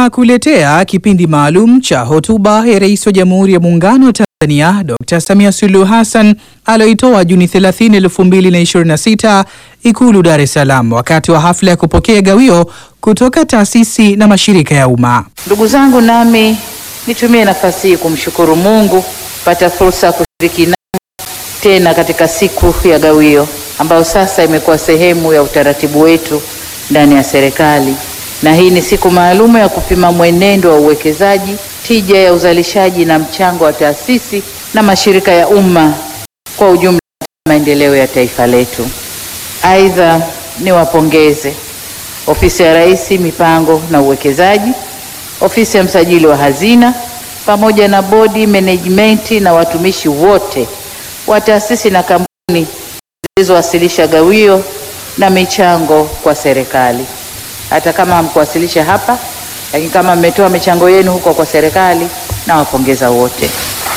tunakuletea kipindi maalum cha hotuba ya Rais wa Jamhuri ya Muungano wa Tanzania Dr. Samia Suluhu Hassan aliyoitoa Juni 30, 2026 Ikulu Dar es Salaam wakati wa hafla ya kupokea gawio kutoka taasisi na mashirika ya umma. Ndugu zangu, nami nitumie nafasi hii kumshukuru Mungu pata fursa ya kushiriki nanyi tena katika siku ya gawio ambayo sasa imekuwa sehemu ya utaratibu wetu ndani ya serikali, na hii ni siku maalumu ya kupima mwenendo wa uwekezaji, tija ya uzalishaji na mchango wa taasisi na mashirika ya umma kwa ujumla maendeleo ya taifa letu. Aidha, niwapongeze Ofisi ya Rais Mipango na Uwekezaji, Ofisi ya Msajili wa Hazina pamoja na bodi management na watumishi wote wa taasisi na kampuni zilizowasilisha gawio na michango kwa serikali. Hata kama hamkuwasilisha hapa, lakini kama mmetoa michango yenu huko kwa serikali, nawapongeza wote.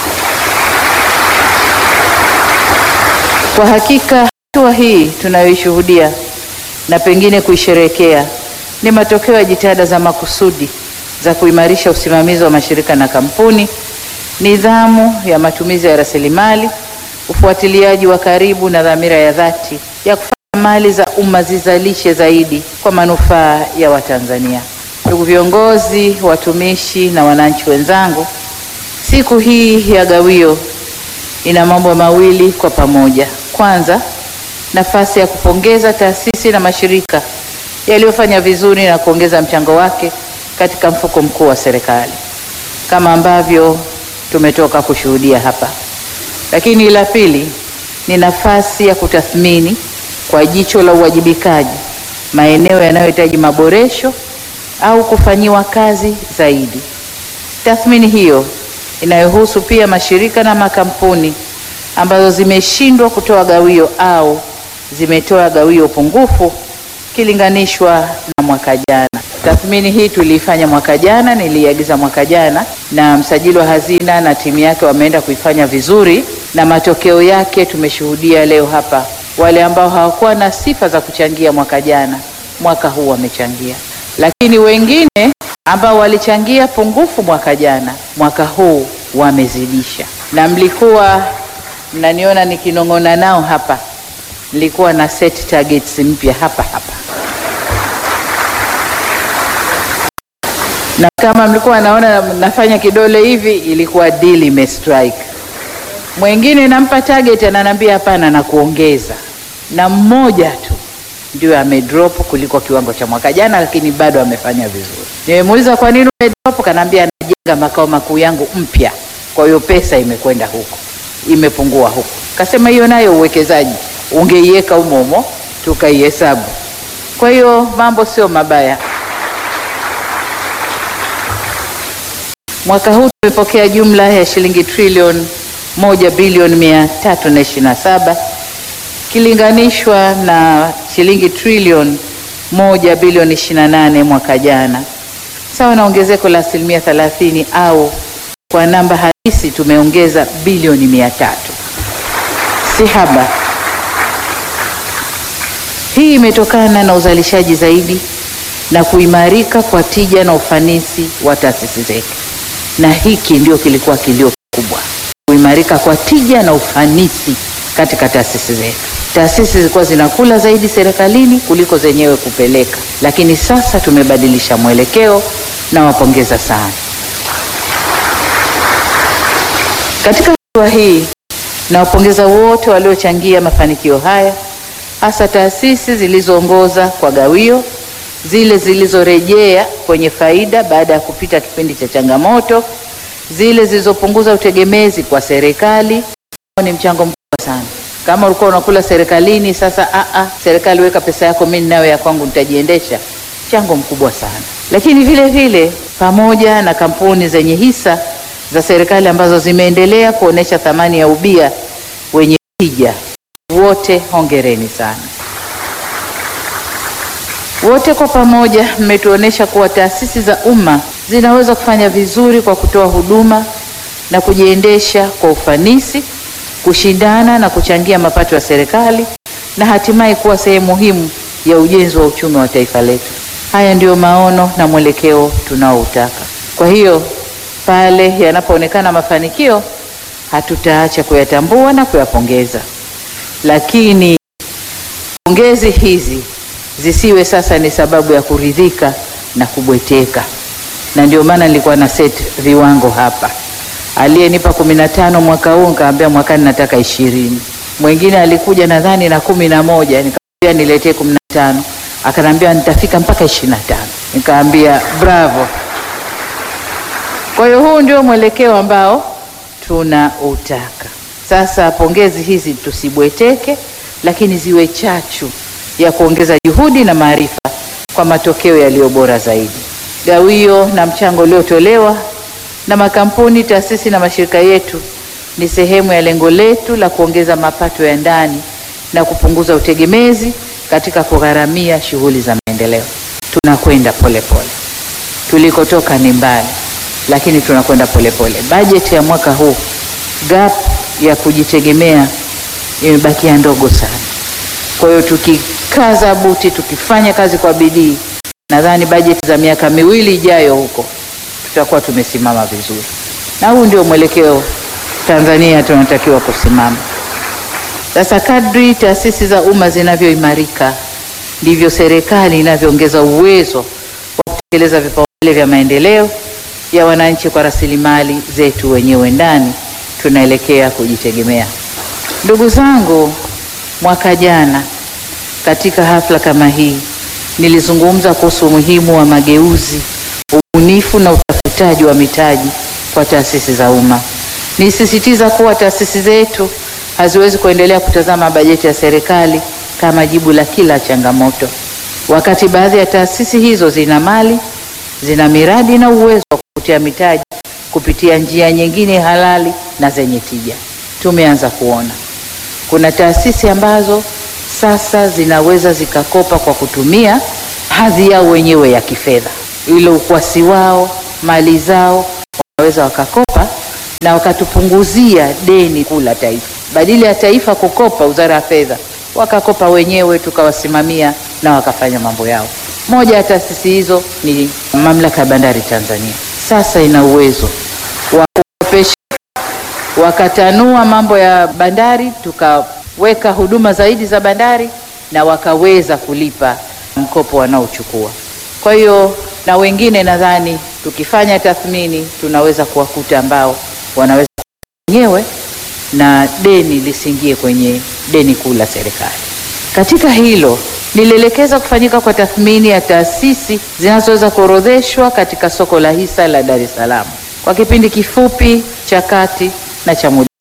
Kwa hakika hatua hii tunayoishuhudia na pengine kuisherehekea ni matokeo ya jitihada za makusudi za kuimarisha usimamizi wa mashirika na kampuni, nidhamu ya matumizi ya rasilimali, ufuatiliaji wa karibu na dhamira ya dhati ya kufanya mali za umma zizalishe zaidi kwa manufaa ya Watanzania. Ndugu viongozi, watumishi na wananchi wenzangu, siku hii ya gawio ina mambo mawili kwa pamoja. Kwanza, nafasi ya kupongeza taasisi na mashirika yaliyofanya vizuri na kuongeza mchango wake katika mfuko mkuu wa serikali kama ambavyo tumetoka kushuhudia hapa. Lakini la pili ni nafasi ya kutathmini kwa jicho la uwajibikaji maeneo yanayohitaji maboresho au kufanyiwa kazi zaidi. Tathmini hiyo inayohusu pia mashirika na makampuni ambazo zimeshindwa kutoa gawio au zimetoa gawio pungufu kilinganishwa na mwaka jana. Tathmini hii tuliifanya mwaka jana, niliagiza mwaka jana, na msajili wa hazina na timu yake wameenda kuifanya vizuri, na matokeo yake tumeshuhudia leo hapa. Wale ambao hawakuwa na sifa za kuchangia mwaka jana, mwaka huu wamechangia, lakini wengine ambao walichangia pungufu mwaka jana, mwaka huu wamezidisha. Na mlikuwa mnaniona nikinong'ona nao hapa, nilikuwa na set targets mpya hapa hapa na kama mlikuwa naona nafanya kidole hivi, ilikuwa deal imestrike. Mwingine nampa target ananiambia hapana, na kuongeza, na mmoja tu ndio amedrop kuliko kiwango cha mwaka jana, lakini bado amefanya vizuri. Nimemuuliza kwa nini umedrop, kanaambia anajenga makao makuu yangu mpya, kwa hiyo pesa imekwenda huko, imepungua huko. Kasema hiyo nayo uwekezaji ungeiweka humo humo tukaihesabu. Kwa hiyo mambo sio mabaya. Mwaka huu tumepokea jumla ya shilingi trilioni moja bilioni mia tatu na ishirini na saba kilinganishwa na shilingi trilioni moja bilioni ishirini na nane mwaka jana, sawa na ongezeko la asilimia thelathini au kwa namba halisi tumeongeza bilioni mia tatu si haba. Hii imetokana na uzalishaji zaidi na kuimarika kwa tija na ufanisi wa taasisi zetu na hiki ndio kilikuwa kilio kikubwa, kuimarika kwa tija na ufanisi katika taasisi zetu. Taasisi zilikuwa zinakula zaidi serikalini kuliko zenyewe kupeleka, lakini sasa tumebadilisha mwelekeo na wapongeza sana. Katika hatua hii nawapongeza wote waliochangia mafanikio haya, hasa taasisi zilizoongoza kwa gawio zile zilizorejea kwenye faida baada ya kupita kipindi cha changamoto, zile zilizopunguza utegemezi kwa serikali. Ni mchango mkubwa sana. Kama ulikuwa unakula serikalini, sasa a a, serikali weka pesa yako, mimi ninayo ya kwangu, nitajiendesha. Mchango mkubwa sana. Lakini vile vile pamoja na kampuni zenye hisa za serikali ambazo zimeendelea kuonesha thamani ya ubia wenye tija, wote hongereni sana. Wote kwa pamoja mmetuonesha kuwa taasisi za umma zinaweza kufanya vizuri kwa kutoa huduma na kujiendesha kwa ufanisi, kushindana na kuchangia mapato ya serikali na hatimaye kuwa sehemu muhimu ya ujenzi wa uchumi wa taifa letu. Haya ndiyo maono na mwelekeo tunaoutaka. Kwa hiyo pale yanapoonekana mafanikio, hatutaacha kuyatambua na kuyapongeza, lakini pongezi hizi zisiwe sasa ni sababu ya kuridhika na kubweteka, na ndio maana nilikuwa na set viwango hapa. Aliyenipa kumi na tano mwaka huu nikamwambia mwakani nataka ishirini. Mwingine alikuja nadhani na kumi na moja nikamwambia niletee kumi na tano akanambia nitafika mpaka ishirini na tano nikaambia bravo. Kwa hiyo huu ndio mwelekeo ambao tunautaka sasa. Pongezi hizi tusibweteke, lakini ziwe chachu ya kuongeza juhudi na maarifa kwa matokeo yaliyo bora zaidi. Gawio na mchango uliotolewa na makampuni, taasisi na mashirika yetu ni sehemu ya lengo letu la kuongeza mapato ya ndani na kupunguza utegemezi katika kugharamia shughuli za maendeleo. Tunakwenda polepole, tulikotoka ni mbali, lakini tunakwenda polepole. Bajeti ya mwaka huu, gap ya kujitegemea imebakia ndogo sana. Kwa hiyo tukikaza buti, tukifanya kazi kwa bidii, nadhani bajeti za miaka miwili ijayo huko tutakuwa tumesimama vizuri, na huu ndio mwelekeo Tanzania tunatakiwa kusimama. Sasa kadri taasisi za umma zinavyoimarika ndivyo serikali inavyoongeza uwezo wa kutekeleza vipaumbele vya maendeleo ya wananchi kwa rasilimali zetu wenyewe ndani. Tunaelekea kujitegemea. Ndugu zangu, mwaka jana katika hafla kama hii nilizungumza kuhusu umuhimu wa mageuzi, ubunifu na utafutaji wa mitaji kwa taasisi za umma. Nisisitiza kuwa taasisi zetu haziwezi kuendelea kutazama bajeti ya serikali kama jibu la kila changamoto, wakati baadhi ya taasisi hizo zina mali, zina miradi na uwezo wa kuvutia mitaji kupitia njia nyingine halali na zenye tija. Tumeanza kuona kuna taasisi ambazo sasa zinaweza zikakopa kwa kutumia hadhi yao wenyewe ya kifedha, ile ukwasi wao, mali zao, wanaweza wakakopa na wakatupunguzia deni kuu la taifa. Badala ya taifa kukopa, wizara ya fedha wakakopa wenyewe, tukawasimamia na wakafanya mambo yao. Moja ya taasisi hizo ni mamlaka ya bandari Tanzania. Sasa ina uwezo wa kukopesha, wakatanua mambo ya bandari, tukaweka huduma zaidi za bandari na wakaweza kulipa mkopo wanaochukua. Kwa hiyo na wengine nadhani tukifanya tathmini tunaweza kuwakuta ambao wanaweza wenyewe na deni lisiingie kwenye deni kuu la serikali. Katika hilo nilielekeza kufanyika kwa tathmini ya taasisi zinazoweza kuorodheshwa katika soko la hisa la Dar es Salaam kwa kipindi kifupi cha kati na cha muda.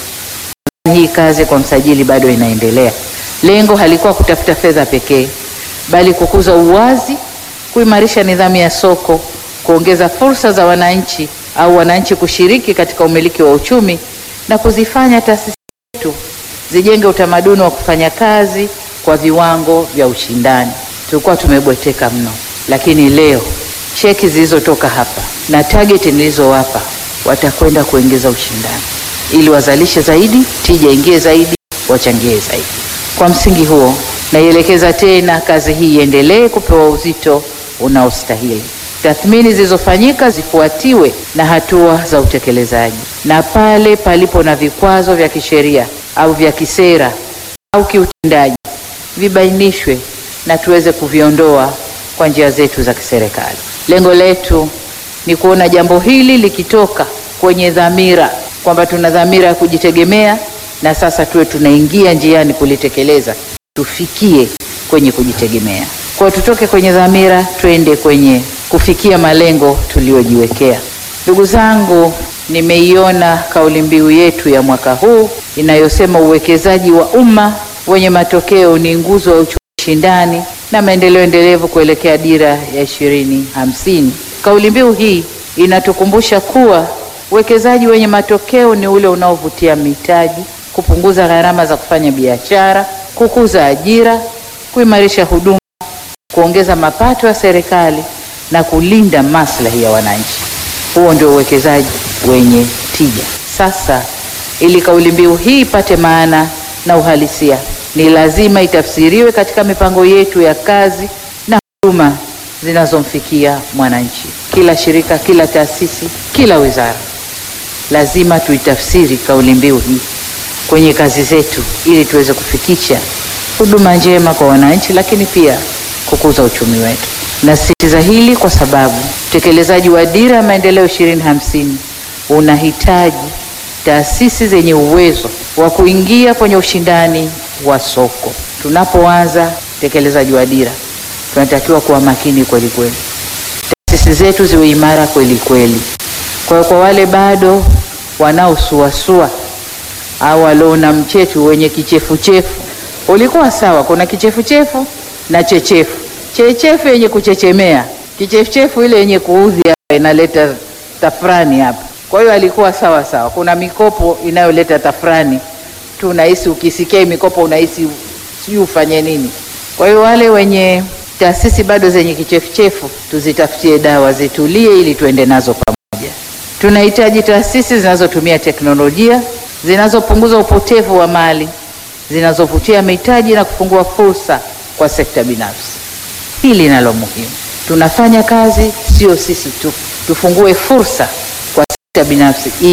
Hii kazi kwa msajili bado inaendelea. Lengo halikuwa kutafuta fedha pekee, bali kukuza uwazi, kuimarisha nidhamu ya soko, kuongeza fursa za wananchi au wananchi kushiriki katika umiliki wa uchumi na kuzifanya taasisi zetu zijenge utamaduni wa kufanya kazi kwa viwango vya ushindani. Tulikuwa tumebweteka mno, lakini leo cheki zilizotoka hapa na target nilizowapa watakwenda kuongeza ushindani ili wazalishe zaidi, tija ingie zaidi, wachangie zaidi. Kwa msingi huo, naielekeza tena kazi hii iendelee kupewa uzito unaostahili. Tathmini zilizofanyika zifuatiwe na hatua za utekelezaji, na pale palipo na vikwazo vya kisheria au vya kisera au kiutendaji vibainishwe na tuweze kuviondoa kwa njia zetu za kiserikali. Lengo letu ni kuona jambo hili likitoka kwenye dhamira kwamba tuna dhamira ya kujitegemea, na sasa tuwe tunaingia njiani kulitekeleza, tufikie kwenye kujitegemea. Kwa tutoke kwenye dhamira twende kwenye kufikia malengo tuliyojiwekea. Ndugu zangu, nimeiona kauli mbiu yetu ya mwaka huu inayosema uwekezaji wa umma wenye matokeo ni nguzo ya uchumi shindani na maendeleo endelevu kuelekea dira ya ishirini hamsini. Kauli mbiu hii inatukumbusha kuwa uwekezaji wenye matokeo ni ule unaovutia mitaji, kupunguza gharama za kufanya biashara, kukuza ajira, kuimarisha huduma, kuongeza mapato ya serikali na kulinda maslahi ya wananchi. Huo ndio uwekezaji wenye tija. Sasa, ili kauli mbiu hii ipate maana na uhalisia, ni lazima itafsiriwe katika mipango yetu ya kazi na huduma zinazomfikia mwananchi. Kila shirika, kila taasisi, kila wizara lazima tuitafsiri kauli mbiu hii kwenye kazi zetu ili tuweze kufikisha huduma njema kwa wananchi, lakini pia kukuza uchumi wetu. Nasisitiza hili kwa sababu utekelezaji wa Dira ya Maendeleo 2050 unahitaji taasisi zenye uwezo wa kuingia kwenye ushindani wa soko. Tunapoanza utekelezaji wa dira, tunatakiwa kuwa makini kweli kweli, taasisi zetu ziwe imara kweli kweli. Kwa hiyo kwa wale bado wanaosuasua au waliona mchetu wenye kichefuchefu, ulikuwa sawa. Kuna kichefuchefu na chechefu. Chechefu yenye kuchechemea, kichefuchefu ile yenye kuudhi hapa inaleta tafrani hapa. Kwa hiyo alikuwa sawa sawa. Kuna mikopo inayoleta tafrani tu, unahisi ukisikia hii mikopo unahisi sijui ufanye nini. Kwa hiyo wale wenye taasisi bado zenye kichefuchefu tuzitafutie dawa, zitulie ili tuende nazo pamoja. Tunahitaji taasisi zinazotumia teknolojia, zinazopunguza upotevu wa mali, zinazovutia mitaji na kufungua fursa kwa sekta binafsi. Hili nalo muhimu. Tunafanya kazi sio sisi tu, tufungue fursa kwa sekta binafsi